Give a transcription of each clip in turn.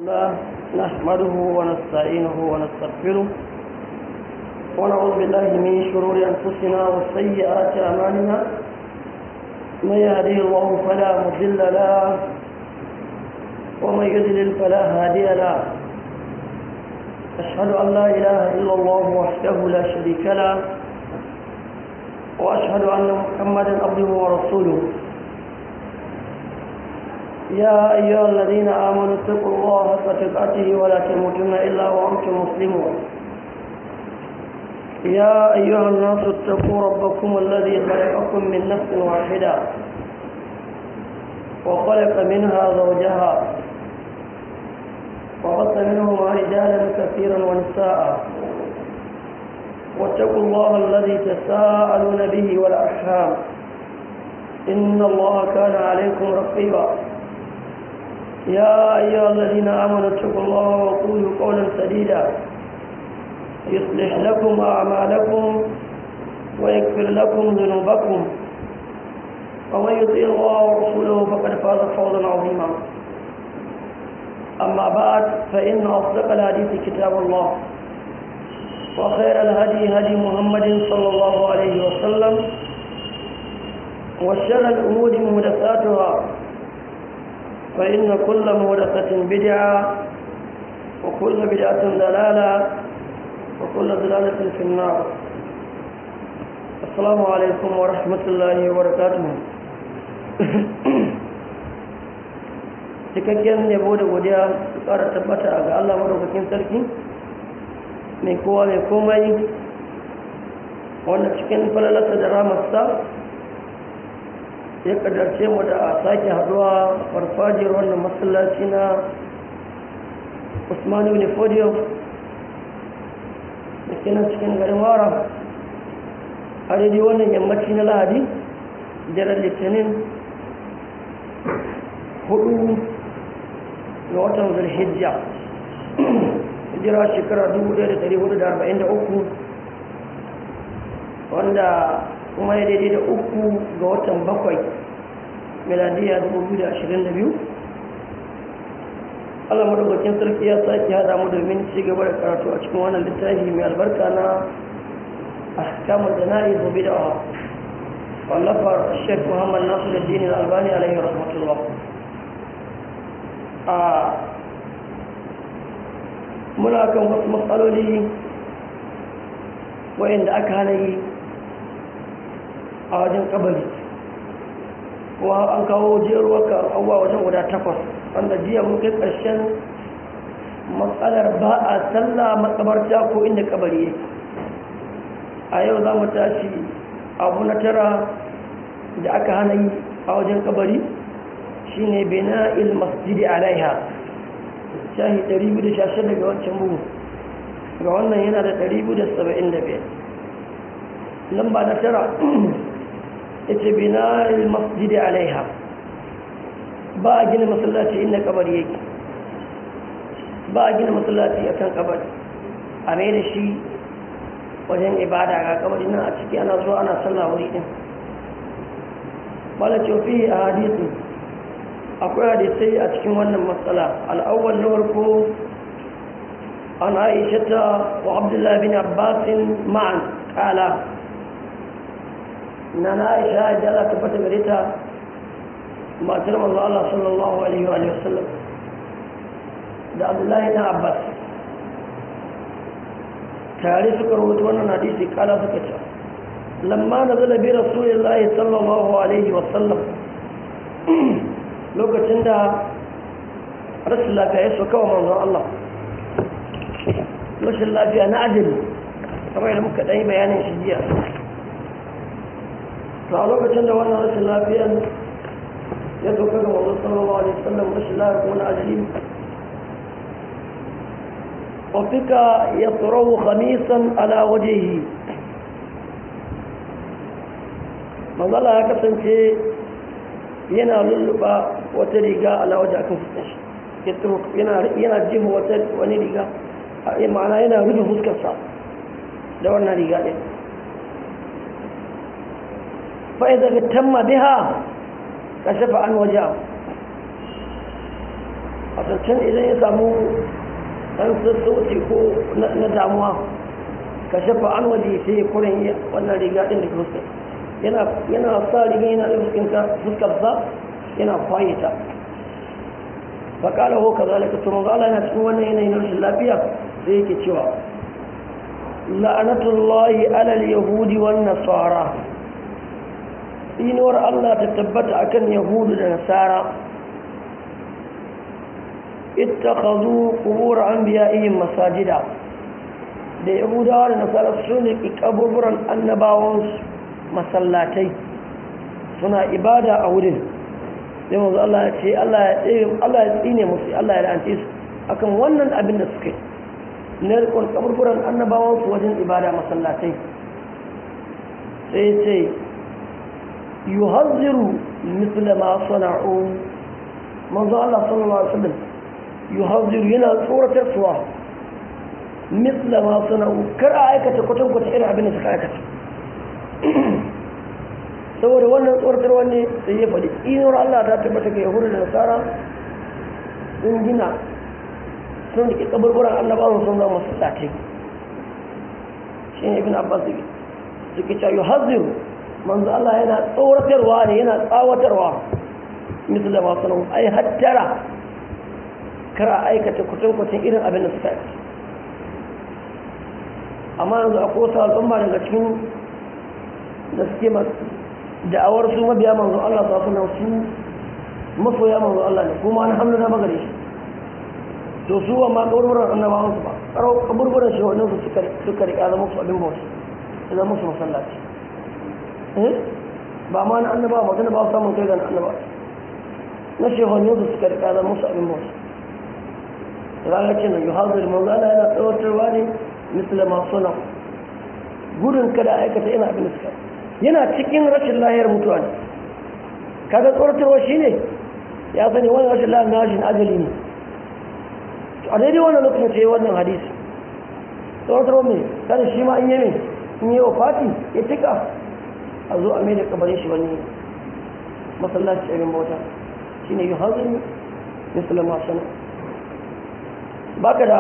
الله نحمده ونستعينه ونستغفره ونعوذ بالله من شرور أنفسنا وسيئات أعمالنا من يهده الله فلا مضل له ومن يضلل فلا هادي له أشهد أن لا إله إلا الله وحده لا شريك له وأشهد أن محمدا عبده ورسوله يا أيها الذين آمنوا اتقوا الله حق تقاته ولا تموتن إلا وأنتم مسلمون يا أيها الناس اتقوا ربكم الذي خلقكم من نفس واحدة وخلق منها زوجها وبث منهما رجالا كثيرا ونساء واتقوا الله الذي تساءلون به والأرحام إن الله كان عليكم رقيبا يا أيها الذين آمنوا اتقوا الله وقولوا قولا سديدا يصلح لكم أعمالكم ويغفر لكم ذنوبكم ومن يطيع الله ورسوله فقد فاز فوزا عظيما أما بعد فإن أصدق الحديث كتاب الله وخير الهدي هدي محمد صلى الله عليه وسلم وشر الأمور محدثاتها فإن كل مهدثة بدعة وكل بدعة دلالة وكل دلالة في النار السلام عليكم ورحمة الله وبركاته cikakken yabo da godiya su ƙara tabbata ga Allah madaukakin sarki mai kowa mai komai wanda cikin falalarsa da ramarsa ya kaddarce mu da a sake haduwa farfajiyar wannan masallaci na usmanu ibn fodiyo da ke nan cikin garin wara a daidai wannan yammaci na lahadi jiran litinin hudu ga watan zulhijja hijira shekara 1443 wanda kuma ya daidai da uku ga watan bakwai miladiya 2022 allah madaukakin sarki ya sake hada mu domin ci gaba da karatu a cikin wannan littafi mai albarka na ahkamul jana'i zobe da wallafar shek muhammad nasu da dini albani alaihi rahmatullah a muna kan wasu matsaloli wayanda aka hana yi a wajen kabari kuma an kawo jeruwar abuwa wajen guda takwas wanda jiya mun kai ƙarshen matsalar ba a sallah matsabarta ko inda kabari yake a yau za mu tashi abu na tara da aka hana yi a wajen kabari shine bina il masjidi alaiha shahi 216 daga wancan bugu ga wannan yana da 275 lamba na tara ita bina masjidi alaiha ba a gina masallaci inda kabari yake ba a gina masallaci a kan kabari a mai da shi wajen ibada ga kabari nan a ciki ana zuwa ana sallah wuri din bala cofi a hadisi akwai hadisai a cikin wannan matsala al'awwal na farko an aishata wa abdullahi bin abbasin ma'an kala na na aisha da Allah tabbata gare ta matar manzo Allah sallallahu alaihi wa sallam da Abdullahi dan Abbas tare suka rubuta wannan hadisi kala suka ce lamma nazala bi rasulillahi sallallahu alaihi wa sallam lokacin da rashin lafiya ya soka wa manzon Allah rashin lafiya na ajali kamar yadda muka ɗan yi bayanin shi jiya to a lokacin da wannan rashin lafiyar ya doka ga wanzu sallallahu alaihi wasallam rashin lafiyar kuma na ajali wafika ya tsoro khamisan ala wajehi manzala ya kasance yana lulluɓa wata riga ala waje akan fuskar shi yana jihu wata wani riga ma'ana yana rufe fuskarsa da wannan riga ɗin فإذا اهتم بها كشف عن وجهه a a can idan ya samu ɗan sassauci ko na damuwa ka shafa an waje sai ya kuren wannan riga ɗin da fuskar yana sa riga yana da fuskarsa yana kwaye ta faƙala ho ka zalika to manzo Allah yana cikin wannan yanayi na rashin lafiya sai yake cewa la'anatullahi alal yahudi wan nasara inuwar Allah ta tabbata akan yahudu da nasara ittakhadhu qubur anbiya'ihim masajida da yahudawa da nasara su ne kaburburan annabawansu masallatai suna ibada a wurin sai manzo Allah ya ce Allah ya tsaye Allah ya tsine musu Allah ya la'ance su akan wannan abin da suka yi na rikon kaburburan annabawan su wajen ibada masallatai sai ce yuhazziru misla ma sana'u manzo Allah sallallahu alaihi wasallam yuhazziru yana tsoratar suwa misla ma sana'u kar a aikata kwatankwata irin abin da suka aikata saboda wannan tsoratarwa ne sai ya faɗi inuwar Allah ta tabbata ga yahudu da nasara sun gina sun rike kaburburan annabawan sun zama masallatai shi ne ibn abbas suke cewa yuhazziru manzo Allah yana tsoratarwa ne yana tsawatarwa misali ma sanar ai hattara kara aikata kutankwacin irin abin da suka yi amma yanzu a kosa al'umma daga cikin da suke da'awar su mabiya manzo Allah sa suna su masoya manzo Allah ne kuma na hamdu na magare shi to su wa ma kaburburan annabawan su ba karo kaburburan shi wannan su suka suka rika zama su abin bauta su zama su masallaci eh ba ma na annaba magana ba samun kai ga annaba na shehonin su suka rika zama su abin bauta ranar ce na yuhazir manzo Allah yana tsawatarwa ne misali ma suna gudun kada aikata ina abin da suka yana cikin rashin lahiyar mutuwa ne kaga tsoratarwa shi ne ya sani wani rashin lahiyar na rashin ajali ne a daidai wannan lokacin ce wannan hadisi tsoratarwa mai kada shi ma in yi mai in yi wa fati ya tika a zo a mai da kabarin shi wani masallaci abin bauta shi ne yi hanzari musulman sana baka da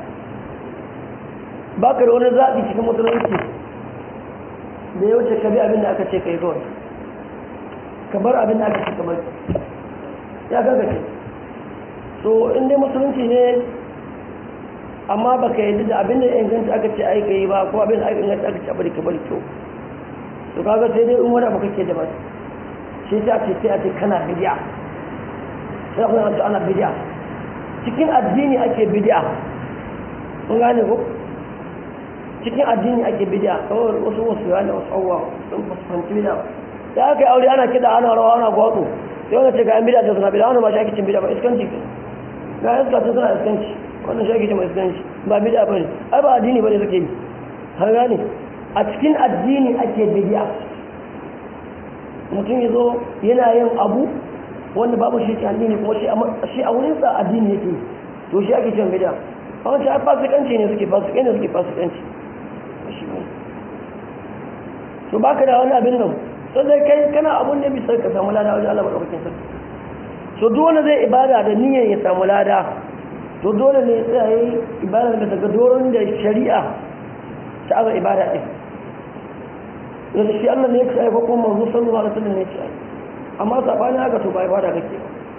baka da wani zaɓi cikin musulunci da ya wuce ka bi abin da aka ce ka yi kawai ka bar abin da aka ce ka bari ya gagace so in dai musulunci ne amma ba ka yi da abin da ya inganta aka ce ai ka yi ba ko abin da aka inganta aka ce a bari ka bari to to kaga sai dai in wani abu kake da ba shi ta ce sai a ce kana bidiya sai kuma an ana bidiya cikin addini ake bidiya kun gane ko cikin addini ake bidiya kawai wasu wasu ya ne wasu abubuwa sun fuskanci bidiya da aka yi aure ana kiɗa ana rawa ana gwatsu sai wani ce ga yan bidiya suna bidiya wani ma shi ake cin bidiya ba iskanci ga iska sun suna iskanci wannan shi ake cin iskanci ba bidiya ba ne ai ba addini ba ne suke yi har gane a cikin addini ake bidiya mutum ya zo yana yin abu wanda babu shi ke addini kuma shi a wurinsa addini yake to shi ake cin bidiya a wancan ai fasikanci ne suke fasikanci ne suke fasikanci shi ne to baka da wani abin nan sai dai kai kana abun ne bisa ka samu lada wajen Allah madaukakin sarki so dole zai ibada da niyyar ya samu lada to dole ne sai yayi ibada da daga doron da shari'a ta aba ibada din yanzu shi Allah ne ya ce ko kuma manzo sallallahu alaihi wasallam ne ya ce amma sabani haka to ba ibada kake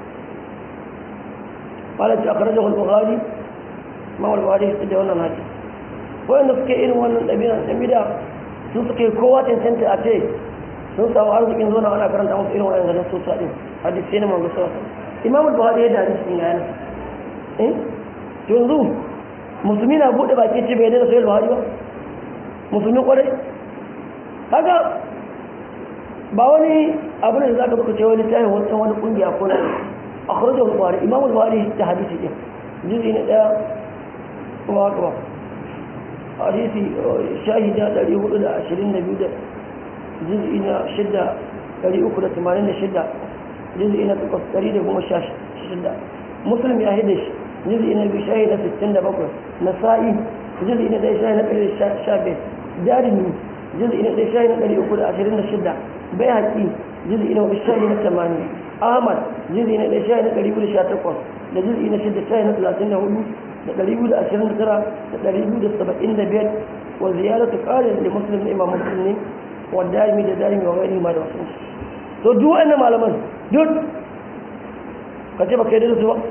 ba قالت أخرجه البخاري ما البخاري يستدعي wannan hadisi wanda suke irin wannan ɗabi'a ɗabi'a su suke kowa cancanta a ce sun samu arzikin zo na ana karanta musu irin wannan ganin sosa ɗin hadisi ne manzo sallallahu alaihi imam al-buhari ya da hadisi ɗin yana eh to yanzu musulmi na buɗe baki ce bai da sahih buhari ba musulmi kwarai kaga ba wani abu ne da zaka buka ce wani tayi wani wani kungiya ko na akhrajahu al-buhari imam al-buhari da hadisi ɗin juzi na daya kuma haka ba hadisi shahida 422 da juz'i na shidda 386 juz'i na 116 muslim ya hida shi juz'i na biyu shahida 67 nasa'i juz'i na ɗaya shahida 115 jarimi juz'i na ɗaya shahida 326 bai haƙi juz'i na biyu shahida 80 ahmad juz'i na ɗaya shahida 218 da juz'i na shida shahi na talatin da hudu da ɗari biyu da ashirin da tara da ɗari biyu da saba'in da biyar wa ziyaratu ƙarin da muslim na imam muslim ne wa darimi da darimi wa gairi ma da wasu to duk wa'annan malaman duk ka ce ba ka yi da su ba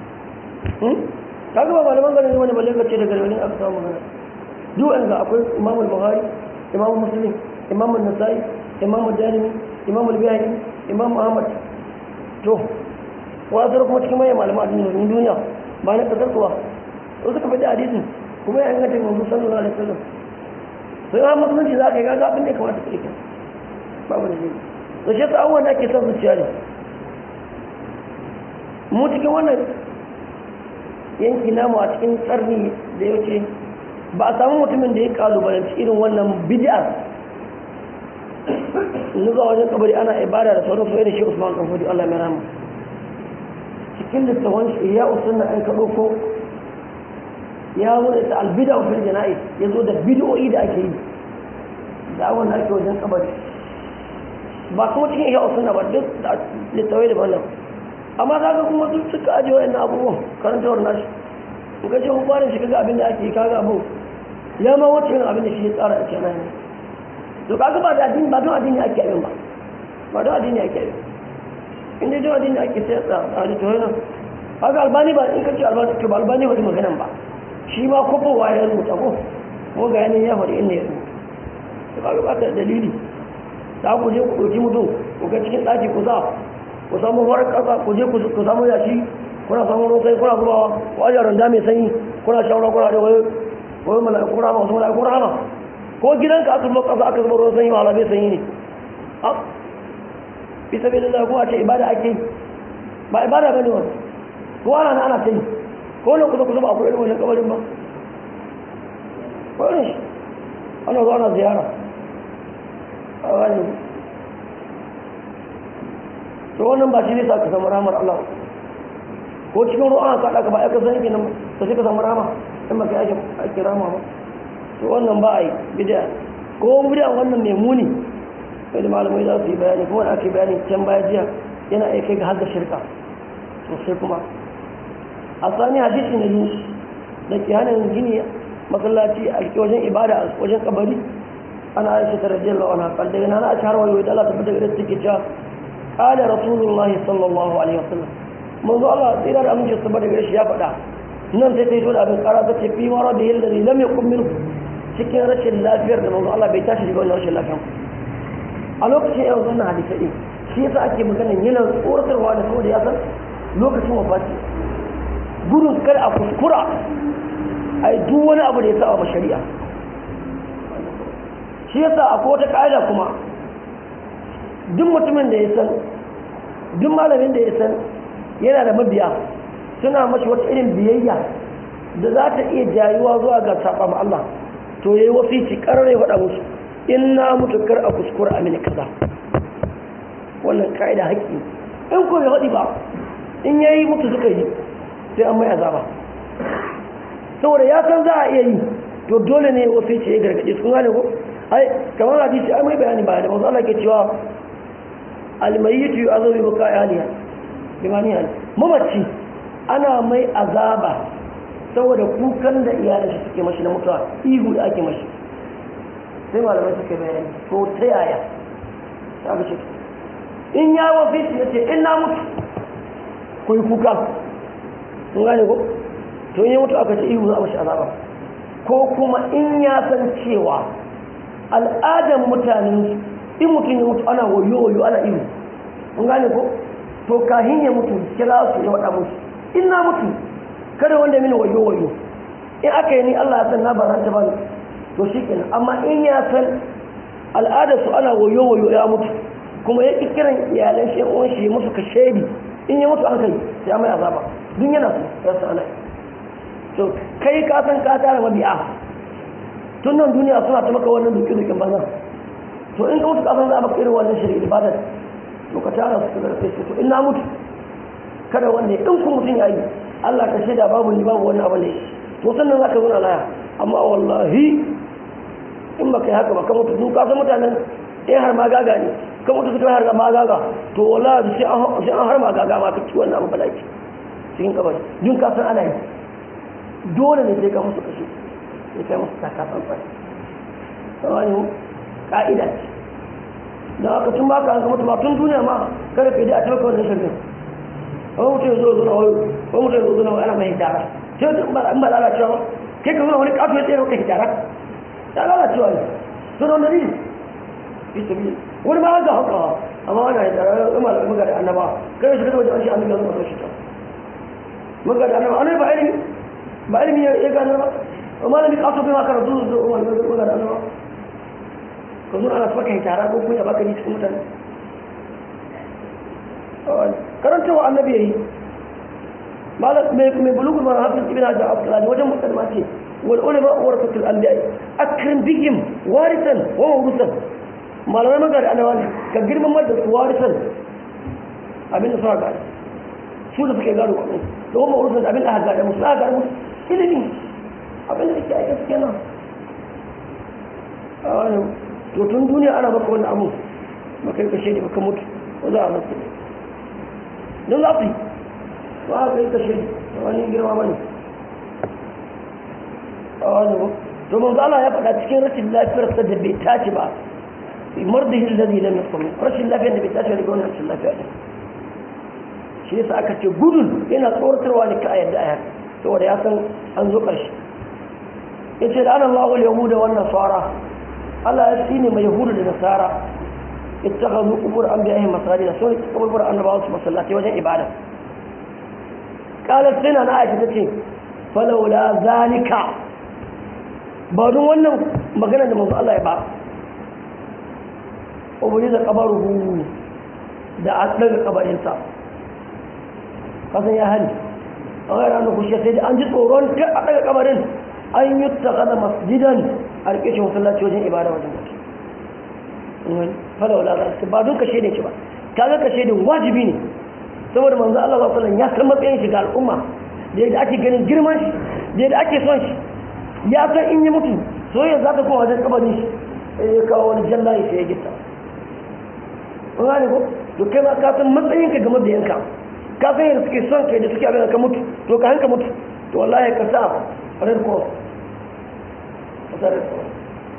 ka ga ba malaman ganin wani balle ka ce daga wani aka samu magana duk wa'anda akwai imam al-bukhari imam muslim imam an-nasai imam darimi imam al-bayhaqi imam ahmad to wazar kuma cikin manyan malaman addinin duniya ba na kasar kuwa wasu ka faɗi hadisin kuma ya inganta manzo sallallahu alaihi wasallam sai ma musulunci za ka yi gaga abin da ya kamata ka yi babu da jini da shi ta abubuwan da ake son zuciya ne mu cikin wannan yanki namu a cikin tsarni da ya wuce ba a samu mutumin da ya kalubalanci irin wannan bid'ar zuwa wajen kabari ana ibada da sauran su da shi usman kan fudu allah mai rama cikin littafin shi ya usunna an kaɗo ko ya zo da ta albida wa fil jana'i ya zo da bid'o'i da ake yi da abin da ake wajen kabari ba kuma cikin iya usunna ba duk da littawai da ballan amma za ka kuma duk suka ajiye wa'annan abubuwan karantawar nashi in ka ce hukumar shi kaga abin da ake yi kaga abu ya ma wacce yin abin da shi ya tsara a cikin ne to kaga ba da addini ba don addini ake abin ba ba don addini ake abin in dai don addini ake sai tsara a littawai nan kaga albani ba in ka ce albani to ba albani ba maganan ba shi ma kofowa ya rubuta ko ko ga yanin ya faɗi inda ya rubuta ba ga bata dalili za ku je ku ɗauki mutum ku ga cikin ɗaki ku za ku samu farar ƙasa ku je ku samu yashi kuna samu ruwan sai kuna zubawa ku ajiye randa mai sanyi kuna shawara kuna da wani wani mala'iku rama wasu mala'iku rama ko gidanka aka zuba ƙasa aka zuba ruwan sanyi wahala bai sanyi ne a bisa bai lalata ko a ce ibada ake ba ibada ba ne wani ko ana na ana ta yi ko nan kusa kusa ba akwai irin wannan kabarin ba wani shi ana zuwa na ziyara a wani to wannan ba shi ne sa ka samu ramar Allah ko cikin ruwa ka ɗaka ba ya kasan yake nan ta shi ka samu rama in ba ka yake ake rama ba to wannan ba a yi bidiya ko bidiya wannan mai muni sai da malamai za su yi bayani ko wani ake bayani can baya jiya yana iya kai ga har da shirka sosai kuma a sani hadisi na biyu da ke hana gini masallaci a wajen ibada a wajen kabari ana aisha ta rajiyar lawan haƙal daga na aisha har wayo da Allah tabbata ga take cewa qala rasulullah sallallahu alaihi wasallam manzo Allah tsira da amince su bada gare shi ya faɗa nan sai ta yi da abin ƙara ta ce fi mara da yalla lam yakun minhu cikin rashin lafiyar da manzo Allah bai tashi daga wannan rashin lafiyar a lokacin yau wannan hadisi din shi yasa ake maganar yana tsoratarwa da saboda ya san lokacin wafati gudun kar a kuskura a yi duk wani abu da ya saba ma shari'a shi yasa akwai wata ƙa'ida kuma duk mutumin da ya san duk malamin da ya san yana da mabiya suna mashi wata irin biyayya da za ta iya jayuwa zuwa ga saba ma Allah to yayi wasici karar ya faɗa musu in na mutu kar a kuskura a mini kaza wannan ka'ida haƙƙi in ko bai faɗi ba in yayi mutu suka yi sai an mai azaba saboda ya san za a iya yi to dole ne wasu ce ya gargaɗe sun gane ko ai kamar hadisi ai mai bayani ba da masu Allah ke cewa almayitu yu azabi buka aliya bimani hal mamaci ana mai azaba saboda kukan da iyalin shi suke mashi na mutuwa ihu da ake mashi sai malamai suke bayani ko ta yaya ta ga ce in ya wafi ya ce in na mutu ku yi kuka sun gane ko to in ya mutu aka ce ihu za a mashi azaba ko kuma in ya san cewa al'adar mutanen in mutum ya mutu ana wayo wayo ana ihu sun gane ko to kahin ya mutu kira su ya waɗa musu in na mutu kada wanda mini wayo wayo in aka yi ni Allah ya san na baranta ba to shi kenan amma in ya san al'adar su ana wayo wayo ya mutu kuma ya ƙi kiran iyalan shi uwan shi musu ka shaidi in ya mutu an kai ya mai azaba duk yana su ya san ana to kai ka san ka tara mabi'a tun nan duniya suna ta maka wannan duki dukin banza to in ka mutu ka san za a maka irin wannan shari'a ibadar to ka tara su da kai to in na mutu kada wanda in ku mutum ya yi Allah ka shaida babu ni babu wani abu ne to sannan zaka zo na laya amma wallahi in baka yi haka ba ka mutu duk ka san mutanen in har ma gaga ne ka mutu suka har ma gaga to wallahi sai an sai an har ma gaga ma ka ci wannan abu balaki cikin kabari jin ka san ana yi dole ne sai ka musu kashe sai kai musu taka tsantsan wani ka'ida ce da haka tun ba ka an mutu ba tun duniya ma kada ka yi da a taimaka wannan shirin wani mutum ya zo zo na wani wani mutum ya zo zo na wani ana mai hijara sai wata in ba lalacewa ba kai ka zo wani kato ya tsaye maka hijara ya lalacewa ne to don dalili bisabi wani ma ga haka amma wani hijara ya ma da maga da annaba kai shi kada wajen an shi annabi ya zo masu shi ta maga da annaba annabi ba ilimi ba ilimi ya gane ba amma da ni kaso bai ma karatu da wani maga da annaba ka zo ana saka hijara ko kunya baka ni cikin mutane karantawa annabi yayi malam mai mai bulugul mara hafiz ibn hajar asqalani wajen mukaddima ce wal ulama warasatul anbiya akrim bihim warisan wa mawrusan malamai magana annabawa ne ka girmama da su warisan abin da suka gada su da suke gado kuma da wa mawrusan abin da aka gada musu aka gada musu ilimi abin da yake aika suke nan to tun duniya ana baka wani abu baka yi kashe ne baka mutu ko za a nasu don za su yi ba a kai kashe da wani girma ba ne a wani ba to manzo Allah ya faɗa cikin rashin lafiyar sa da bai tashi ba mardihi alladhi lam yasqum rashin lafiyar da bai tashi daga wannan rashin lafiya ne shi yasa aka ce gudun yana tsoratarwa ne ka a yadda ayar saboda ya san an zo ƙarshe yace da ana Allahu al-yahuda wan nasara Allah ya tsine mai yahudu da nasara ittakhadhu qubur anbiya'ihim masajid sun qubur annabawa su masallatai wajen ibada qalat sina na aisha tace falawla zalika ba don wannan magana da manzo Allah ya ba ubuni da kabaruhu da an daga kabarinsa kasan ya hali a ga ranar kushe sai da an ji tsoron kar a daga kabarin an yi takada masjidan a rike shi masallaci wajen ibada wajen mutum fada wala za ba don kashe ne shi ba ta ga kashe ne wajibi ne saboda manzo Allah sallallahu alaihi ya san matsayin shi ga al'umma da yadda ake ganin girman shi da yadda ake son shi ya san in yi mutu soyayya za ta kuma wajen kabarin shi sai ya kawo wani jallaye sai ya gita kun gane ko to kai ma ka san matsayin ka game da yanka ka san yadda suke son kai da suke abin ka mutu to ka hanka mutu to wallahi ka sa red cross ka sa red cross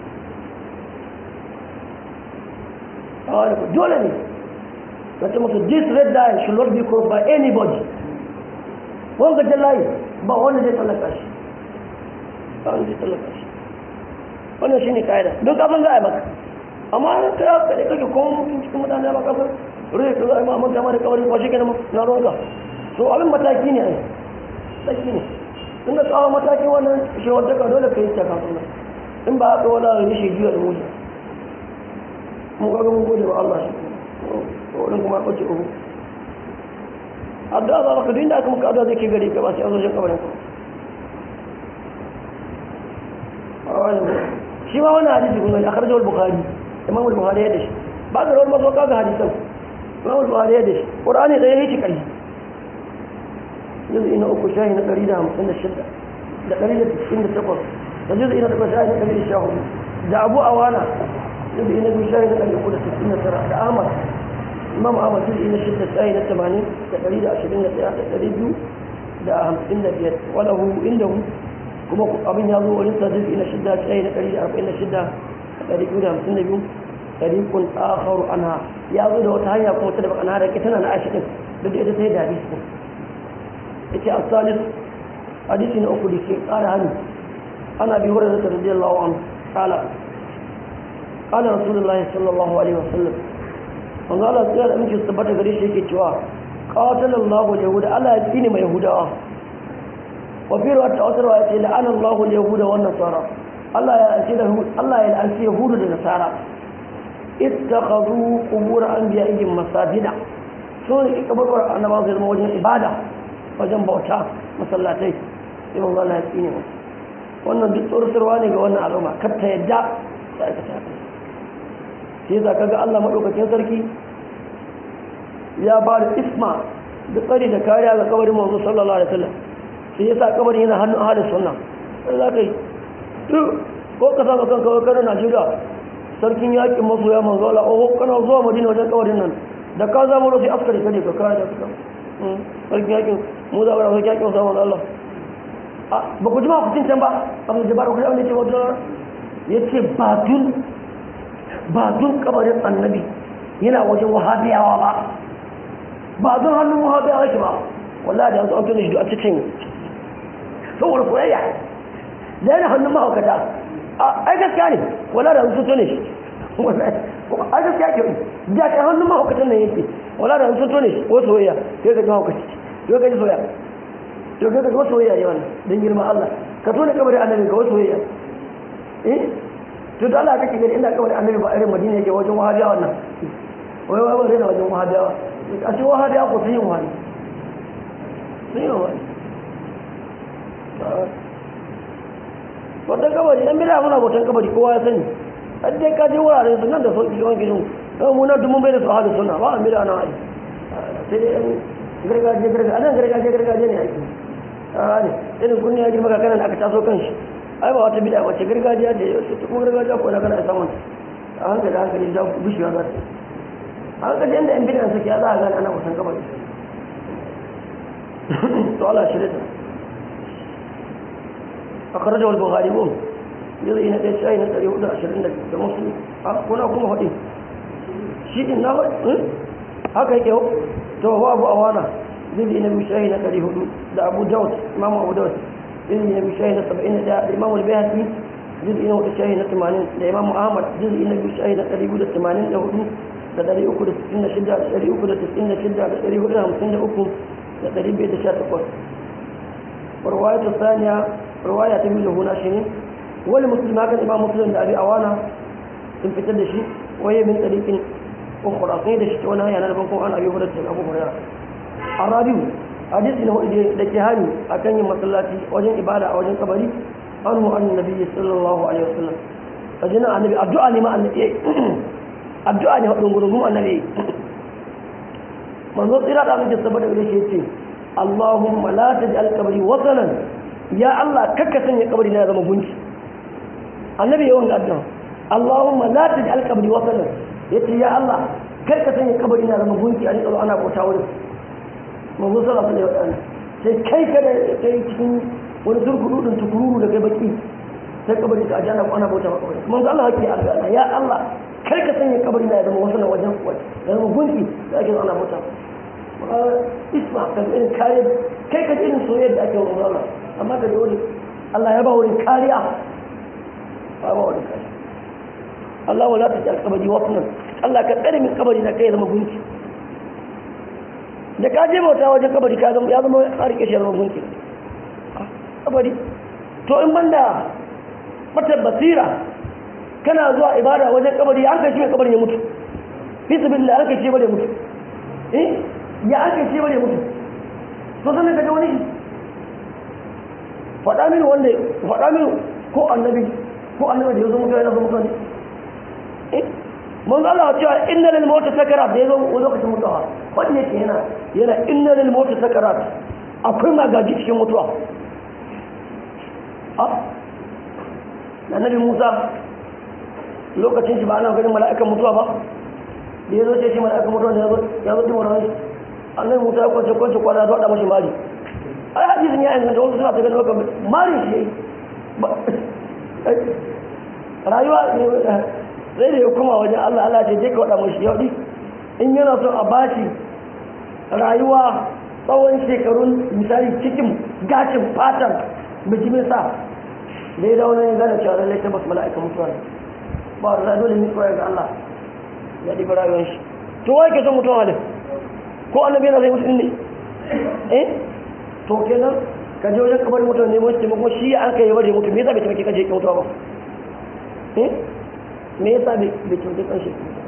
a wani ko dole ne ka ce musu this red line should not be crossed by anybody wanga jallaye ba wanda zai tsallaka shi ba wanda zai tsallaka shi wannan shine kaida don kafin za a yi maka amma ta ya kaɗe kake kuma mutum cikin mutane ba kasar rai ka za a yi ma'amman dama da kawai kwashe ke na ronka so abin mataki ne ai mataki ne tun da tsawon matakin wannan shewar daga dole ka yi ta kafin nan in ba haka wani rai shi jiya da mutu mun kaga mun gode wa Allah shi wurin kuma ɓace uku addu'a za ka duk inda aka muka addu'a zai ke gari ka ba sai an zo shan kabarin ka shi ma wani hadisi kun gani akhrajahu al-bukhari imam al-bukhari ya dashi ba da rawar mazo kaga hadisan imam al-bukhari ya dashi qur'ani da yake kai yanzu ina uku shahi na 156 da 198 da yanzu ina da shahi na 114 da abu awana yanzu ina biyu shahi na 369 da ahmad imam ahmad yanzu ina shidda shahi na 80 da 121 da 255 walahu indahu kuma abin ya zo wurin sa jizgi na shidda tsaye na ɗari da arba'in da shidda a ɗari biyu da hamsin da biyu ɗari kun akharu anha ya zo da wata hanya kuma ta da bakana da ita na aisha din duk da ita ta yi da hadisi din ita a salis hadisi na uku da ke ƙara hannu ana bi wurin da radiyallahu anhu qala qala rasulullahi sallallahu alaihi wasallam manzo Allah ya da amince su tabbata gare shi yake cewa qatalallahu yahuda Allah ya tsine mai yahudawa وفي رواية أخرى يأتي لعن الله اليهود والنصارى الله يأتي الله يلعنس يهود والنصارى اتخذوا قبور أنبيائهم مساجدا سورة قبور أنا بعض الموجين إبادة وجن بوتا مسلاتي إما الله لا يسيني wannan duk tsoratarwa ne ga wannan al'umma kar ta yadda ta aikata sai za ka ga Allah maɗaukakin sarki ya ba da isma da tsari da kariya ga kabarin manzo sallallahu alaihi wasallam sai ya sa kabarin yana hannun ahalin sunna sai za ka yi ko ka saka kan kawai kanar najeriya sarkin yakin masu ya manzo ala oho kana zuwa madina wajen kabarin nan da ka zama wasu askari kare ka kaya da suka sarkin yakin mu za mu rasu kyakin sa manzo Allah ba ku ji ma kucin can ba abu da ku ji abin da ce wata ya ce ba dun ba dun kabarin annabi yana wajen wahabiyawa ba ba don hannun wahabiyawa yake ba wallahi da yanzu an tuni shi a cikin saboda koyayya da yana hannun mahaukata ai gaskiya ne wallahi da yanzu tuni shi a gaskiya ke da ta hannun mahaukatan nan yake wallahi da yanzu tuni shi ko soyayya sai ka ji mahaukaci yau ka ji soyayya to ga ga soyayya ne wannan dan girma Allah ka tona kabarin annabi ga soyayya eh to da Allah kake gani ina kabarin annabi ba irin Madina yake wajen wahabiya wannan wai wai wai da wajen wahabiya a ce wahabiya ko sun yi wani sun yi wani wata kabari yan bida muna bautan kabari kowa ya sani har dai ka je wuraren su nan da sauki yawan gidan don mu na dumun bai da su hada suna ba a bida na ai sai dai yan gargajiya gargajiya anan gargajiya gargajiya ne ake ne irin kunni ya girma kakanan aka taso kan shi ai ba wata bida wace gargajiya ce ta kuma gargajiya ko na kana samun a hankali hankali da bishiya za ta a hankali inda yan bidan suke ya za a gane ana wasan kabari to Allah shi da أخرجه البخاري وهم يضي إن ليس أين تري ودا عشرين ده مسلم كنا كم هدي شيء إنه هكا يكو تو هو أبو أوانا يضي إن بشاهين تري هدو ده أبو داود إمام أبو داود يضي إن بشاهين سبعين ده الإمام البيهقي يضي إن بشاهين ثمانين ده إمام أحمد يضي إن بشاهين تري هدو ثمانين ده هدو da ɗari uku da sittin da shida da ɗari uku da sittin da shida da ɗari hudu da hamsin da uku da ɗari biyu da sha takwas warwayatu saniya رواية تميل هنا شنو والمسلم هكذا إمام مسلم لأبي أوانا تنفتد شيء وهي من طريق أخرى قيد شتونا يعني أنا بنقول عن أبي هريرة أبو هريرة الرابع حديث إنه الاجتهاد أكن مسلاتي وجن إبادة أو وجن قبري عنه عن النبي صلى الله عليه وسلم فجنا النبي الدعاء لما النبي الدعاء ne hudun gurgun annabi manzo tsira da muke saboda gare shi yace Allahumma la taj'al qabri wasanan ya Allah kakka sanya kabari na zama gunki annabi yawan addu'a Allahumma la taj'al qabri wasanan yace ya Allah kakka sanya kabari na zama gunki a ni tsaro ana bauta wurin manzo sallallahu alaihi wasallam sai kai kada kai cikin wani zurgudu din tukururu da kai baki sai kabari ka ajana ana bauta maka kabari manzo Allah yake addu'a ya Allah kar ka sanya kabari na zama wasanan wajen ya zama gunki da ake ana bauta isma kan irin kare kai ka irin soyayya da ake wa Allah amma da wani Allah ya ba wurin kariya ba ba wurin kariya Allah wala ta jal kabari wasnan Allah ka tsare min kabari na kai zama gunki da ka je bauta wajen kabari ka zama ya zama a rike shi zama gunki kabari to in banda mata basira kana zuwa ibada wajen kabari an kai shi kabari ya mutu fi sabilillah an kai shi bare mutu eh ya an kai shi bare mutu to sanin ka ga wani faɗa mini wanda faɗa mini ko annabi ko annabi da ya zo mutuwa yana zo mutuwa ne mun Allah cewa inna lil mawt sakarat da ya zo lokacin mutuwa wanda yake yana yana inna lil mawt sakarat akwai magaji cikin mutuwa a annabi Musa lokacin shi ba ana ganin mala'ikan mutuwa ba da ya zo ce shi mala'ikan mutuwa ne ya zo ya zo dimar wani annabi Musa ya kwance kwance kwana ya zo da mashi mali ai hadisin ya inganta wasu suna ta ganin maka mari shi rayuwa sai da ya kuma wajen Allah Allah ce je ka waɗa mashi yau in yana so a bashi rayuwa tsawon shekarun misali cikin gashin fatan bijimin sa da ya dawo ya gane cewa lallai tabbas mala'ika mutuwa ne ba da dole ne tsoya ga Allah ya ɗiba rayuwar shi to wai ke son mutuwa halin ko annabi yana zai mutu ne eh to kenan ka je wajen kabarin mutum ne mutum taimako shi ya an kai yabar da mutum me yasa bai taimake kan shi mutuwa ba eh me yasa bai taimake kan shi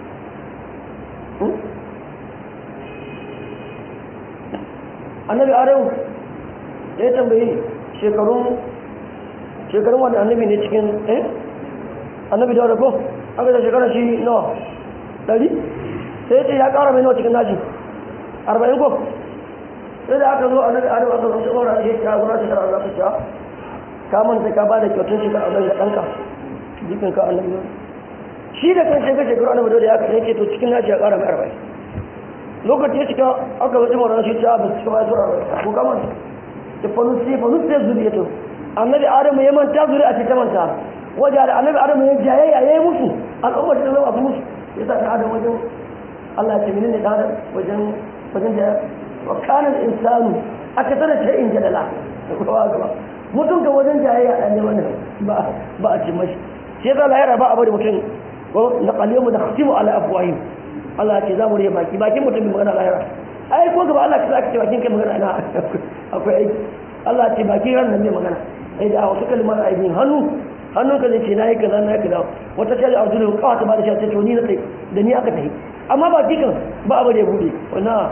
annabi arewu da ya tambayi shekarun shekarun wani annabi ne cikin eh annabi da wadda ko aka da shekarar shi nawa ɗari sai ce ya ƙara mai nawa cikin nashi arba'in ko sai da aka zo a nabi arewa aka zama wani ake ya gura shekara a zafi cewa ka manta ka ba da kyautun shekara a zai da ɗanka jikin ka annabi shi da kan shekara shekaru annabi da ya kaɗan ce to cikin nashi ya ƙara mai arba'in lokaci ya cika aka zaci mara shi ta ba su cika ba su ko kama ta fanusi fanusi ya zuriya to annabi adamu ya manta zuri a ta manta wajen da annabi adamu ya jayayya ya yi musu al'umma ta zama su musu ya sa ta adam wajen Allah ce menene da adam wajen wajen da wa kana insanu aka tana ta in jadala da kuma gaba mutum ga wajen jayayya dan ne wannan ba ba a ce mashi sai da lahira ba a bari mutum ko na qalimu da khatimu ala afwahim Allah ce za mu rage baki bakin mutum mai magana lahira ai ko gaba Allah ka ce bakin kai magana ina akwai aiki Allah ce bakin ran nan mai magana sai da wasu kalmar aibin hannu hannun ka zai ce na yi kaza na yi kaza wata ta da arjulun kawata ba da shi ta ce ni na tsaye da ni aka tafi amma ba kikan ba abu da ya bude wana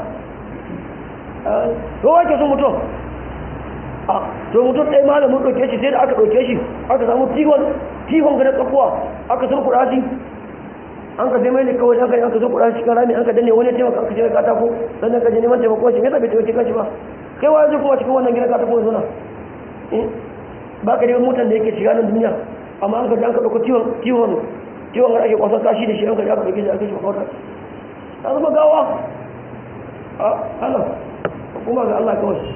to wake sun mutum a to mutum ɗaya malamin ɗauke shi sai da aka ɗauke shi aka samu tihon tihon ga na tsakuwa aka sun kuɗa shi an ka sai mai ne kawai an ka an ka sun kuɗa shi kan rami an ka danne wani ya taimaka an ka ce katako sannan ka je neman taimako shi me yasa bai taimake kanshi ba kai wa zai kuma cikin wannan gidan katako ya zuna ba ka dai motar da yake shiga nan duniya amma an ka ji an ka ɗauko tiwon tiwon tiwon da ake kwasan kashi da shi an ka ji aka ɗauke shi aka shi makawar ta zama gawa a Allah kuma ga Allah kawai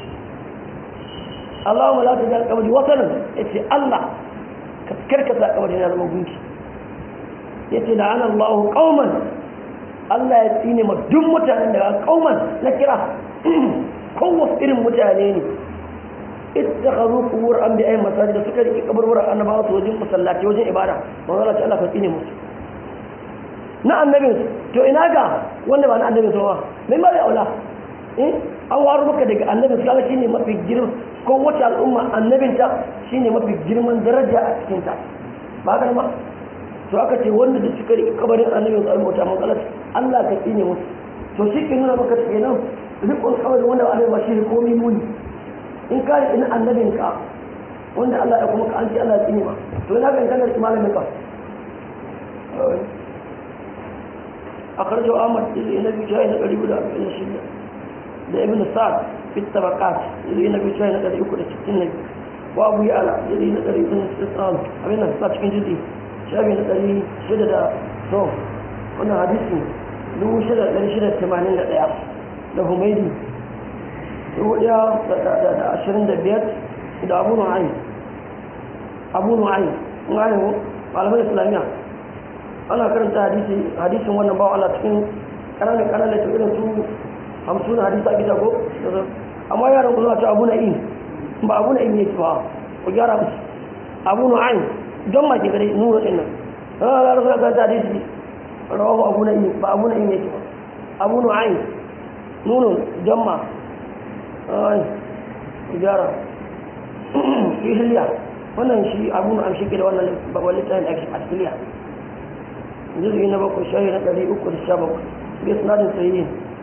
Allah ma za ta jan kabari wasanin ya ce Allah ka karkasa kabari na zama gunki ya ce la'ana Allah kauman Allah ya tsine ma duk mutanen da kauman na kira kowace irin mutane ne ittakhadhu qubur anbiya'ihim masajid suka riki kaburburan annabawa su wajen masallaci wajen ibada manzo Allah Allah ka tsine musu na annabin to ina ga wanda ba na annabin ba mai mara aula eh an waro maka daga annabin sallallahu shine mafi girma ko wace al'umma annabin ta shine mafi girman daraja a cikin ta ba haka ma to aka ce wanda da suka riki kabarin annabin sallallahu alaihi wasallam Allah ka tsine musu to shi ke nuna maka kenan rikon kabarin wanda ba annabi ba shi komai muni in ka riƙi na annabinka wanda Allah ya kuma ka an ce Allah ya tsini ma to ina ga in kana riƙi malamin ka a karjo Ahmad ili na biyu shayi na ɗari guda arba'in da shida da Ibn Sa'ad fi tabaqat ili na biyu shayi na ɗari uku da sittin na biyu wa Abu Ya'la ili na ɗari uku da sittin abin nan sa cikin jirgi shafi na ɗari shida da so wannan hadisi dubu shida da ɗari shida da tamanin da ɗaya da Humaydi ɗaya da ashirin da biyar da abu nu'ayi abu nu'ayi nu'ayi malamai islamiyya ana karanta hadisin wannan bawa Allah cikin ƙananan ƙananan ta irin su hamsin hadisa a gida ko amma yaran ku zuwa ta abu na'im ba abu na'im ne ba ku gyara musu abu nu'ayi don ma ke gare nuna ɗin nan ana da rasu karanta hadisi rawahu abu na'im ba abu na'im ne ba abu nu'ayi nuna don ma ai gyara fi hiliya wannan shi abu na amshi da wannan babban littafin da ake a hiliya jirgi na bakwai shahi na ɗari uku da sha bakwai bai sinadin sayi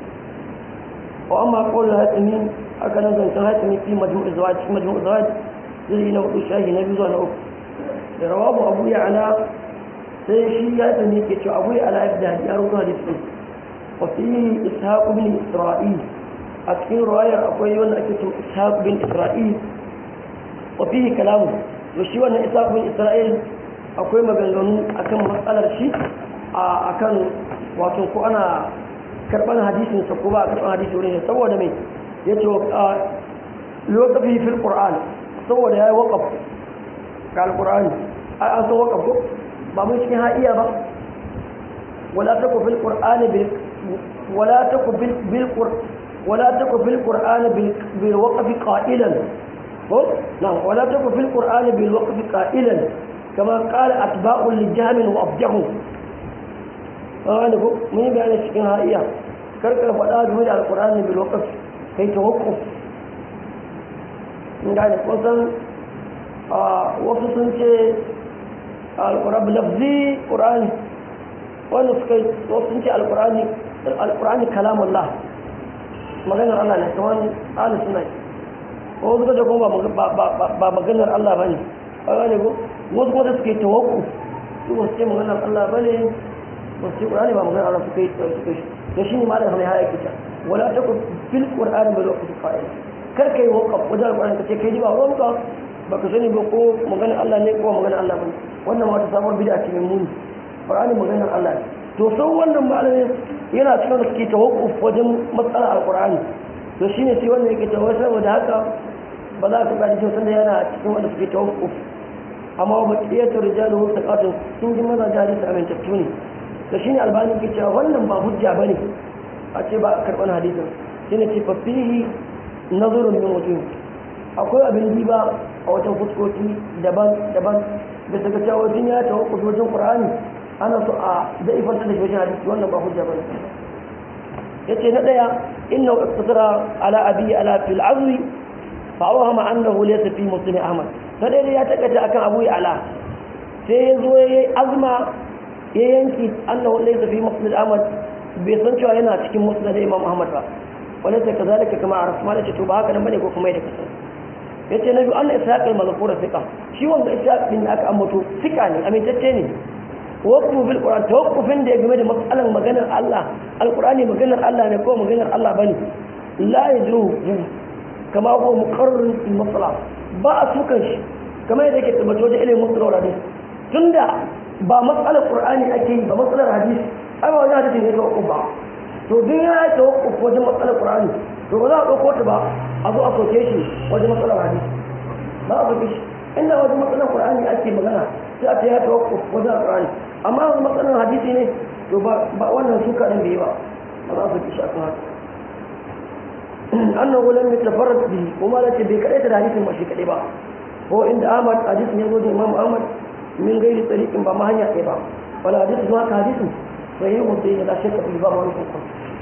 wa amma kawai hatsini haka nan zancen hatsini fi majmu'u zawaj fi majmu'u zawaj jirgi na hudu shahi na biyu zuwa na uku da rawabu abu ya ala sai shi ya hatsini ke cewa abu ya ala ya fi da ya rubuta hadisi wa fi ishaq bin isra'il a cikin ruwayar akwai wanda ake cin ishaq bin isra'il wa fihi kalamu to shi wannan ishaq bin isra'il akwai maganganu akan matsalar shi a akan wato ko ana karban hadisin sa ko ba a karban hadisi wurin saboda me yace wa lokafi fil qur'an saboda yayi waqaf ga alqur'ani ai an san waqaf ko ba mun cikin ha'iya ba wala taku fil qur'ani bil wala taku bil bil qur'an ولا تكن في القرآن بالوقف قائلا نعم ولا تكن في القرآن بالوقف قائلا كما قال أتباع لجهم وأبجهم أنا أقول من بيان الشكين هائية كرك الفضاء جميل القرآن بالوقف كي توقف من قال وصل وصل شيء القرآن بلفظي قرآن ونسكي وصل شيء القرآن القرآن كلام الله maganar Allah ne kamar ahli suna ko suka ce kuma ba maganar Allah ba ne a gane ko wasu kuma da suke tawakku su ba su ce maganar Allah ba ne ba su ce ƙur'ani ba maganar Allah suka yi suka yi da shi ne malam hamai haya kita wala ta ku fil ƙur'ani ba zuwa kusa fa'il kar kai wakaf wajen alƙur'ani ka ce kai ji ba wanka ba ka sani ba ko maganar Allah ne ko maganar Allah ba ne wannan wata sabuwar bid'a ce mai muni ƙur'ani maganar Allah ne to sau wannan malamin yana cikin da suke tawakkuf wajen matsalar alkur'ani to shine sai wannan yake tawakkuf saboda haka ba za ka gadi sosai da yana cikin wanda suke tawakkuf amma ba ƙiyatar rijalu wasu ƙatun sun ji maza jari su amintattu ne to shine albani ke cewa wannan ba hujja ba ne a ce ba a karɓar hadisin shi ne ce fafihi nazarin min wajen akwai abin diba a wajen fuskoki daban-daban da daga cewa wajen ya tawakkuf wajen ƙur'ani ana so a daifantar da shi wajen hadisi wannan ba hujja ba ne ya ce na ɗaya inna wa iktasara ala abi ala fil azri fa awhama annahu laysa fi muslim ahmad na ɗaya ya takaita akan abu ya ala sai ya zo ya yi azma ya yanki annahu laysa fi muslim ahmad bai san cewa yana cikin muslim da imam ahmad ba wala ta kazalika kama a rasma da ce to ba haka nan bane ko kuma yadda kasan ya ce na biyu an ishaq al-mazkura thiqa shi wanda ishaq din da aka ambato thiqa ne amintacce ne wakfu bil qur'an tawakkufin da ya game da matsalan maganar Allah alqur'ani maganar Allah ne ko maganar Allah bane la yajru kama ko muqarrar fil masala ba a sukan shi kamar yadda yake tabbato da ilimin musalawar hadisi tunda ba matsalar qur'ani ake yi ba matsalar hadisi ai ba wajen hadisi ne tawakkuf ba to duk ya yi tawakkuf wajen matsalar qur'ani to ba za a ɗauko ta ba a zo a soke shi wajen matsalar hadisi ba a soke shi inda wajen matsalar qur'ani ake magana sai a ta ya tawakkuf wajen qur'ani amma wani matsalar hadisi ne to ba wannan suka ɗin bai ba ba za a soke shi a kan haka annahu lam yatafarrad bi kuma la bai kadai da hadisin ba shi kadai ba ko inda Ahmad hadisin ya zo da Imam Ahmad min gairi tsarikin ba ma hanya ɗaya ba wala hadisin ma ka hadisin sai mun sai da shakka fi ba wani hukun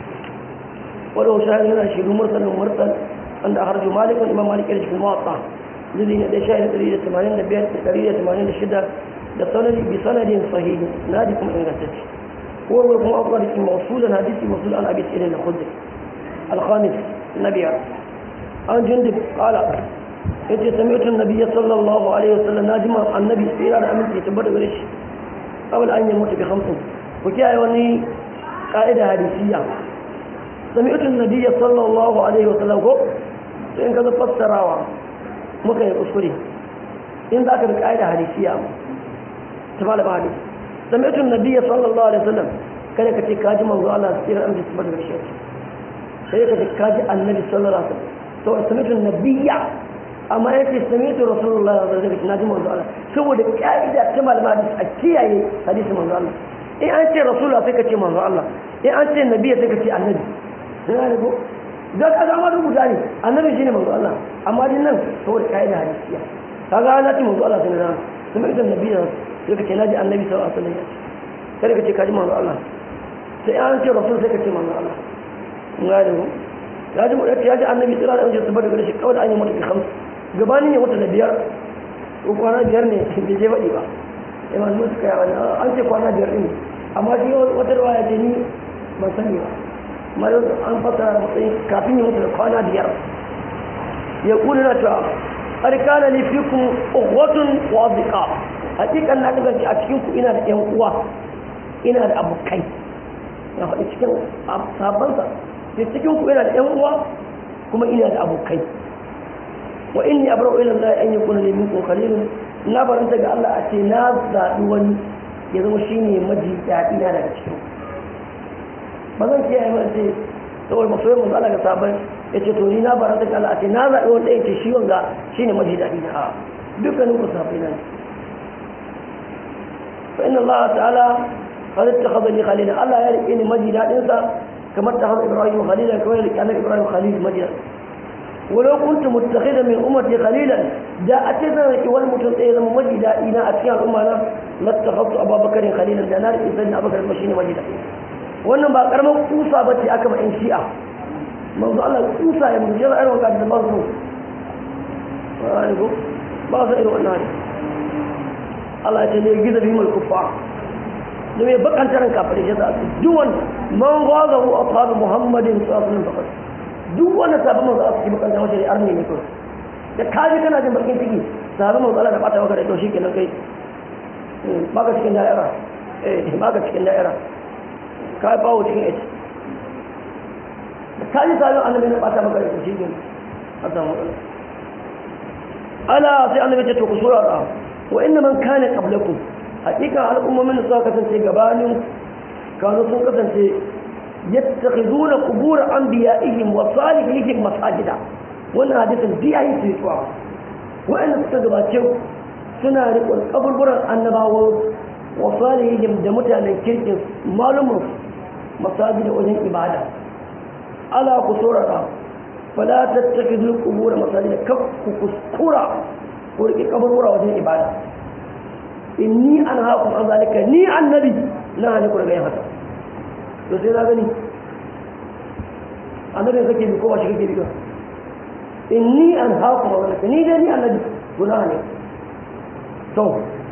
wala shahid yana shi mursal mursal anda harju malik imam malik ya cikin muwatta zai ne da shahid 185 186 da sanadi bi sanadin sahih nadi kuma ingantacce ko kuma akwai mawsulan hadisi mawsul an abi sa'id al-khudri الخامس النبي عن جندب قال yace sami'tu nabiyya sallallahu alaihi wasallam najima annabi tsira da aminci ya tabbata gare shi kawai an yi mutu bi khamsin ku kiyaye wani ka'ida hadisiya sami'tu nabiyya sallallahu alaihi wasallam ko to in kaga fassarawa muka yi kuskure in za ka bi ka'ida hadisiya ta malama hadisi sami'tu nabiyya sallallahu alaihi wasallam kada ka ce kaji manzo Allah tsira da aminci tabbata gare shi sai ka kaji annabi sallallahu alaihi wasallam to sami'tu nabiyya amma yake sami'tu rasulullah sallallahu alaihi wasallam naji manzo Allah saboda kaida ta malama hadisi a kiyaye hadisi manzo Allah in an ce rasulullah sai ka ce manzo Allah in an ce nabiyya sai ka ce annabi ina ne ko da ka ga ma rubuta ne annabi shine manzo Allah amma din nan saboda kaida hadisiya kaga ana ce manzo Allah sai na sami'tu nabiyya sai ka ce naji annabi sallallahu alaihi wasallam kada ka ce kaji manzo Allah sai an ce rasul sai ka ce manzo Allah ngare ko ya ji mutum ya ji annabi tsira da wajen tabbata da shi kawai da an yi mata bi hamsu gabanin ya wata da biyar ko kwana biyar ne bai je faɗi ba ya ma zuwa suka yawa an ce kwana biyar ɗin amma shi wata rawa ya ce ni ban sani ba amma yau an fasa matsayin kafin ya mutu da kwana biyar ya kula na cewa ƙarƙana ne fi kun ƙwatun wazika hakikan na kasance a cikin ku ina da ƴan uwa ina da abokai ya faɗi cikin sabansa da cikin ku ina da ƴan uwa kuma ina da abokai wa inni abra'u ila Allah an yakuna li minkum khalilun na baranta ga Allah a ce na zaɓi wani ya zama shine maji daɗi na daga cikin ba zan kiyaye ba ce saboda masoyin manzo Allah ga sabon ya ce to ni na baranta ga Allah a ce na zaɓi wani ɗaya ce shi wanga shine maji daɗi na a dukkanin ku sabai na ne fa inna Allah ta'ala qad ittakhadha li khalila Allah ya riƙe ni maji daɗin sa kamar ta haɗa Ibrahim khalila kamar ya riƙe annabi Ibrahim khalil maji daɗin ولو كنت متخذا من امتي خليلا دا اتذا wani mutum ɗaya zama maji daɗi na a cikin al'umma na lattakhaftu abubakar khalilan da na rike sai abubakar ba shine maji daɗi wannan ba karamar kusa bace aka ma in shi'a manzo Allah kusa ya mun jira irin wannan da ba su wani go ba su irin wannan Allah ya ce ne giza bi mul kufa da me bakan taran kafirai ya sa duwan man ghazahu ashabu muhammadin sallallahu alaihi wasallam duk wanda sabon manzo Allah cikin bakanta wace arni ne kawai da kaji kana jin bakin ciki sabon manzo Allah da bata maka da to shikenan kai baka cikin da'ira eh baka cikin da'ira ka bawo cikin ita da kaji sabon annabi ne bata maka da to shikenan a samu ala sai annabi ce to ku sura da wa inna man kana qablakum hakika al'ummomin da suka kasance gabanin kanu sun kasance yattakhizuna qubur anbiya'ihim wa salihihim masajida wannan hadisin bi ayi tuwa wa'anda suka gabace suna riƙon kaburburan annabawa wa salihihim da mutanen kirkin malumin masajida wajen ibada ala ku saurara fala tattakhidul qubur masajida kaf ku kuskura ku riƙe kaburbura wajen ibada inni an haƙun an zalika ni annabi na hali ku daga yin haka to sai na gani annabi ya kake bi ko ba shi kake bi ba inni an haƙun an zalika ni dai ni annabi to na hali to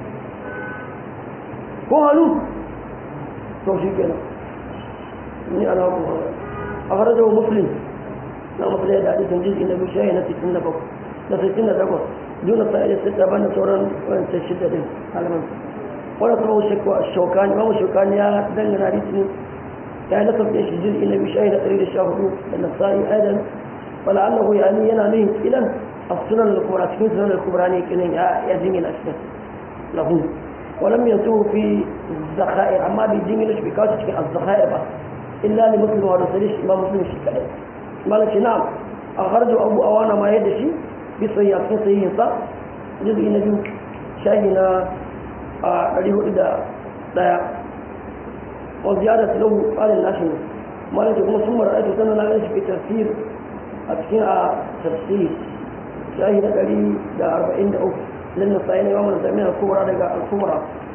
ko halu to shi kenan ni an haƙun an zalika a farajar muslim na musulai da hadisin jizgi na biyu shayi na 67 na 68 دون فائدة ستة بنا سوران وانت الشدة دي علمان ولا تبعوا شكوى الشوكاني ما هو الشوكاني يا دلنا ريتني يعني لقب ايش الجزء النبي شاهد تريد الشاهدون النصاري ايضا ولعله يعني ينامين الى السنن الكبرى تكون سنن الكبراني كنين يزمي الاشياء لهم ولم ينتهوا في الذخائر اما بيجيني ليش بكاوش الذخائر بس الا لمسلم وهذا سليش ما مسلم شيء مالك نعم أخرجوا أبو أوانا ما يدشي bisa ya cikin sahihinsa jirgi na biyu shahi na a 401 wa ziyara tilahu tsarin nashi ne malaka kuma sun mara aiki sannan na shi fi tafsir a cikin a tafsir shahi na 143 lin nasai ne mamman zami na kubra daga al-kubra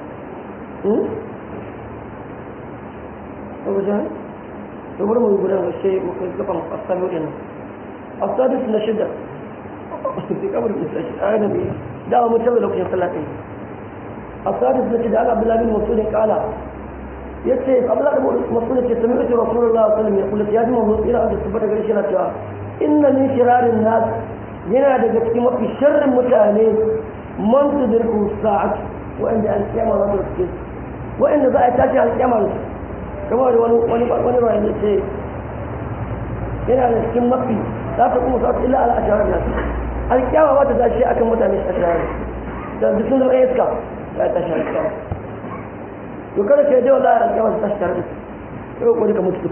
wajen to bari mu gudan washe mu kai gaban asabi din asabi na shida في قبر المستشفى أنا بي دعوة متوى لو كنت صلاة السادس نجد عن عبد الله بن مسعود قال يكفي قبل أن مسعود سمعت رسول الله صلى الله عليه وسلم يقول يا جماعة إلى أن تثبت قريش لا إن من شرار الناس yana daga cikin mafi sharrin mutane man su dirku sa'at wa'anda alƙiyama za su riske wa'anda za a tashi alƙiyama da su kamar da wani wani wani rayu ce yana da cikin mafi za ta kuma sa'at illa ala asharar nasu alƙiyama ba ta tashi akan mutane a shahar da duk sun zama iska ya tashi alƙiyama to kada ka yi wallahi alƙiyama ta tashi tare da su yau ko ka mutu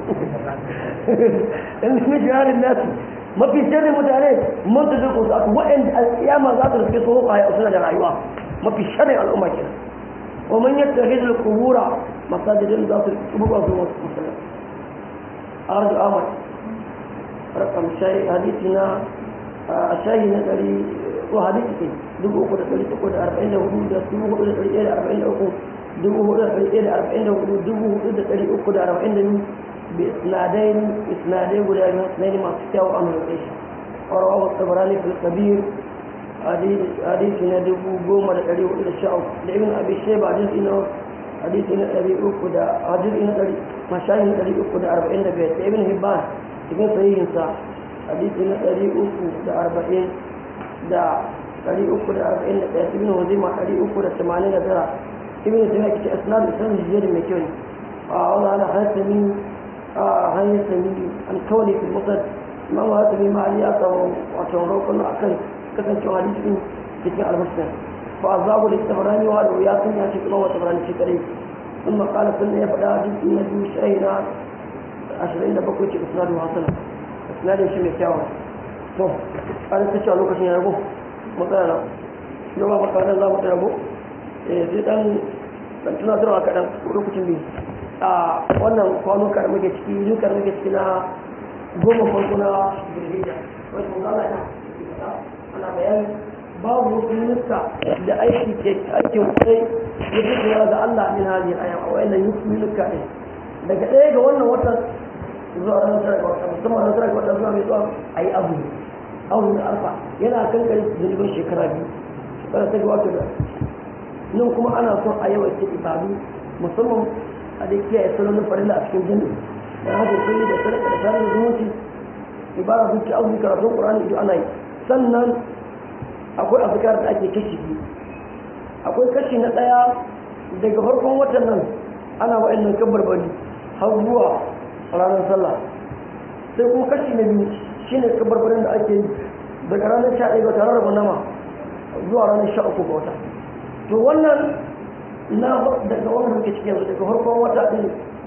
in min shaharin nasu mafi sharri mutane mun ta zuku su wa'anda alƙiyama za ta rufe su a suna da rayuwa mafi sharrin al'umma kenan wa man yattakhidhu al-qubura masajidin za su rubuta su musallan arju ahmad rakam shay hadithina shahi na ɗari ko hadisi dubu uku da ɗari uku da arba'in da hudu da dubu hudu da ɗari ɗaya da arba'in da uku dubu hudu da ɗari ɗaya da arba'in da hudu dubu hudu da ɗari uku da arba'in da biyu bi isnadai isnadai guda biyu isnadai masu kyawu a mai ɗaya ƙwararwa wa tsabarani fil kabir hadisi na dubu goma da ɗari hudu da sha uku da ibn abi sheba hadisi na hadisi na ɗari uku da hadisi na ɗari mashahin ɗari uku da arba'in da biyar da ibn hibban cikin sahihinsa hadisi na ɗari uku da arba'in da ɗari uku da arba'in da ɗaya ibn wazima ɗari uku da tamanin da tara ibn tana kici asnad da sanin jiyar mai kyau ne a wani ana hasami a hanyar sami an kawai fi musad imam hasami ma ya samu wato roƙon a kan kasancewa hadisi cikin albashin fa azabu da tabarani wa da ya sun ya ce kuma wata barani shi kadai ثم قال سنة يفعل hadisi na biyu shayi na ashirin da bakwai ce isnadu hasana isnadin shi mai kyawun to an ta cewa lokacin ya rago matsala na yau ba makarar za mu ta rago sai dan dan tunatarwa kaɗan lokacin biyu a wannan kwanuka da muke ciki nuka da muke ciki na goma farko na birgida wani kuma ana ta ana bayani babu wasu nuka da aiki ke aikin kai ya fi da Allah min hali a yau a wayannan nuka ne daga ɗaya ga wannan watan zuwa ranar tara ga wata musamman ranar tara ga wata zuwa mai zuwa a yi abu abu na alfa yana kan kare zunubin shekara biyu shekara ta gabata da nan kuma ana son a yawaita ibadu musamman a da kiyaye salonin farilla a cikin jini da hajjar kulli da sadaka da tare da zumunci ibara zuci abu karatun qur'ani ido ana yi sannan akwai azkar da ake kashi biyu akwai kashi na ɗaya daga farkon watan nan ana wa'annan kabarbari har zuwa ranar sallah sai kuma kashi na biyu shi ne kabarbarin da ake yi daga ranar sha ɗaya ga tare da nama zuwa ranar sha uku ga wata to wannan na daga wannan muke cikin yanzu daga farkon wata ɗin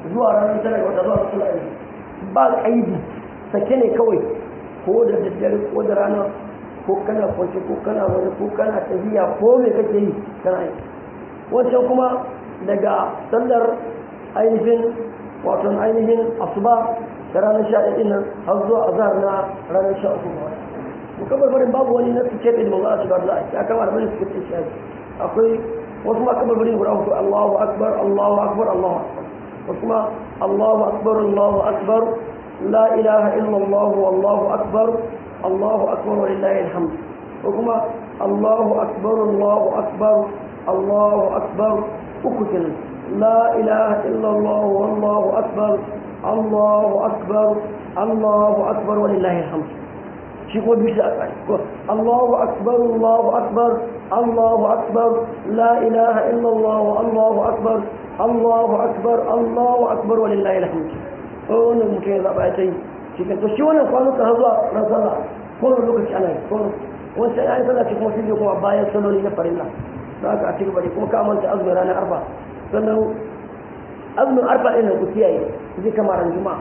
zuwa ranar tara ga wata zuwa sallah ba kaidi sake ne kawai ko da daddare ko da rana ko kana kwance ko kana wani ko kana tafiya ko me kake yi kana yi wancan kuma daga sallar ainihin wato ainihin asuba da ranar sha ɗaya nan har zuwa azhar na ranar sha uku ga wata mukamman barin babu wani na suke da manzo a shiga da ya kama da bane suke ce shi akwai wasu ma kamar barin guda uku Allahu akbar Allahu akbar Allahu akbar wasu ma Allahu akbar Allahu akbar la ilaha illa Allah wallahu akbar Allahu akbar walillahi alhamd ko kuma Allahu akbar Allahu akbar Allahu akbar uku kenan la ilaha illa Allah wallahu akbar Allahu akbar Allahu akbar walillahi alhamd shi kuma biyu a tsari Allahu akbar Allahu akbar Allahu akbar la ilaha illallah Allahu akbar Allahu akbar Allahu akbar walillahi alhamd oh wannan mutum ya zaba ya tayi shi kan to shi wannan kwanuka har zuwa ran sallah ko wani lokaci ana yi ko wani sai ayi sallah ce kuma shi kuma bayan salloli na farilla da aka a ci gaba da kuma ka manta azumin ranar arfa sannan azumin arfa ɗin nan ku kiyaye zai kama ran juma'a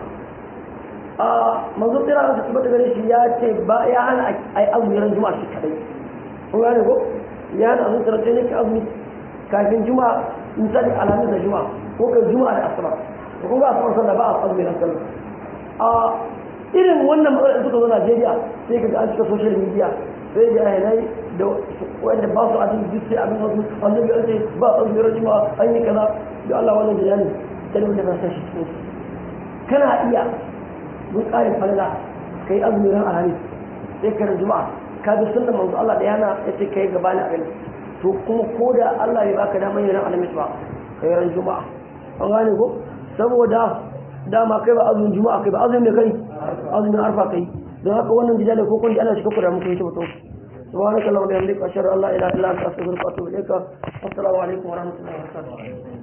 a manzo tsira da kuma daga gare shi ya ce ba ya hana a yi azumi ran juma'a shi kadai kun gane ko ya hana azumi tsara ne ka azumi kafin juma'a misali alhamis da juma'a ko kai juma'a da asuba to kun ga asuba sallah ba a azumi ran sallah a irin wannan matsalar suka zo Najeriya sai ka ga an cika social media sai da ayyana da wanda ba su azumi duk sai abin wasu annabi an ce ba azumi ran juma'a an yi kaza da Allah wannan jilani sai wanda ba sa shi cikin kana iya mun ƙarin falala ka yi azumi ran alhamis sai ka ran juma'a ka bi sunnan manzo Allah da yana ya ce ka yi gaba na abin to kuma ko da Allah bai baka damar yin ran alhamis ba ka yi ran juma'a an gane ko saboda dama kai ba azumin juma'a kai ba azumin da kai azumin arfa kai don haka wannan jidali ko kun ana shiga kuda muku yi ta mutum سبحانك اللهم وبحمدك اشهد ان لا اله الا انت استغفرك واتوب اليك والسلام عليكم ورحمه الله وبركاته